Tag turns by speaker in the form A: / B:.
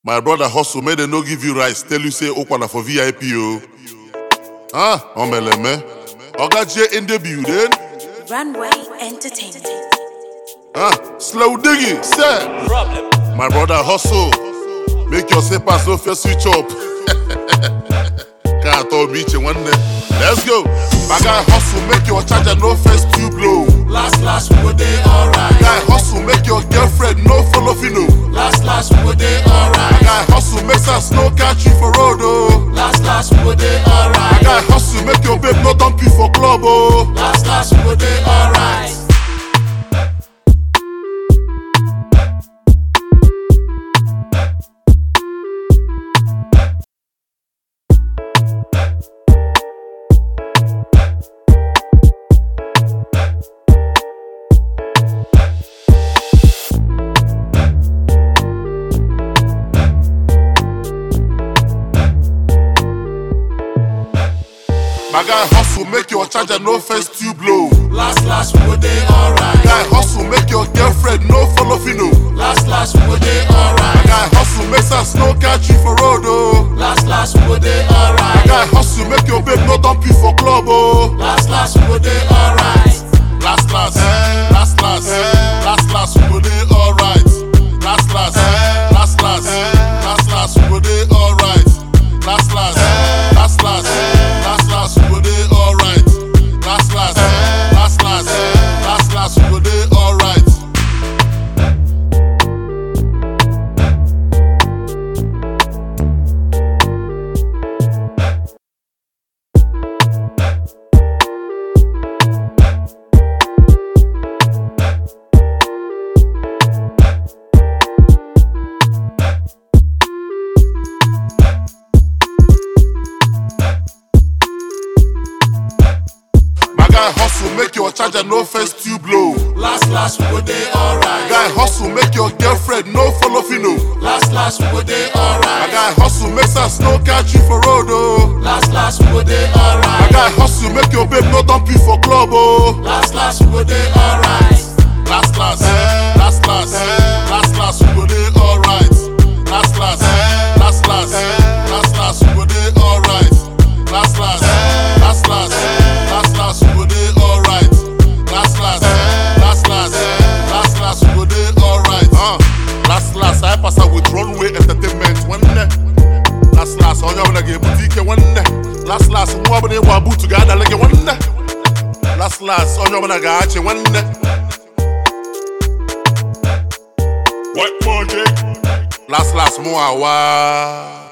A: My brother hustle, make dem no give you rice, tell you say Okwana for VIP o. Ah, omeleme. Oga J in the building.
B: Runway Entertainment.
A: Ah, slow diggy, say.
C: Problem.
A: My brother hustle. Make your papers no first switch up. Can't all beach in one day. Let's go. My guy hustle, make your charger no first tube low.
D: Last last we go dey alright.
A: Guy hustle, make your girlfriend no follow fino.
D: Last last we go dey alright.
A: Guy hustle, make sense no catch you for road oh.
D: Last last we go dey alright.
A: Guy hustle, make your babe no dump you for club oh.
D: Last last we go dey alright.
A: My guy hustle, make your charger no first tube low.
D: Last last we go dey alright.
A: Guy hustle, make your girlfriend no follow fino.
D: Last last we go dey alright.
A: Guy hustle, make sense no catch you for road oh.
D: Last last we go dey alright.
A: Guy hustle, make your babe no dump you for club oh.
D: Last last we go dey alright.
A: Last last, last last, last last we go dey alright. Last last, last last, last last we go dey alright. Last last, last last, last last we go dey alright. Last last, last last, last last we go dey alright. My guy hustle, make your charger no first tube low.
D: Last last we go dey alright.
A: Guy hustle, make your girlfriend no follow fino.
D: Last last we go dey
A: My
D: alright.
A: guy hustle, make sense no catch you for road oh.
D: Last last we go dey
A: My
D: alright.
A: guy hustle, make your babe no dump you for club oh.
D: Last last we go dey alright.
A: Last last, last last, last last we go dey alright. Last last, last last, last last we go dey alright. Last last, last last, last last we go dey alright. Last last, last last, last last we go dey alright. Uh, last last, I pass out with runway entertainment one day. Last last, onye ọbụla ga-ebute ike nwanne. Last last, nwa ọbụla ịgba buutu ga-adala gị nwanne. Last last, onye ọbụla ga-achị nwanne.
C: What more, Jake?
A: Last last mo awa.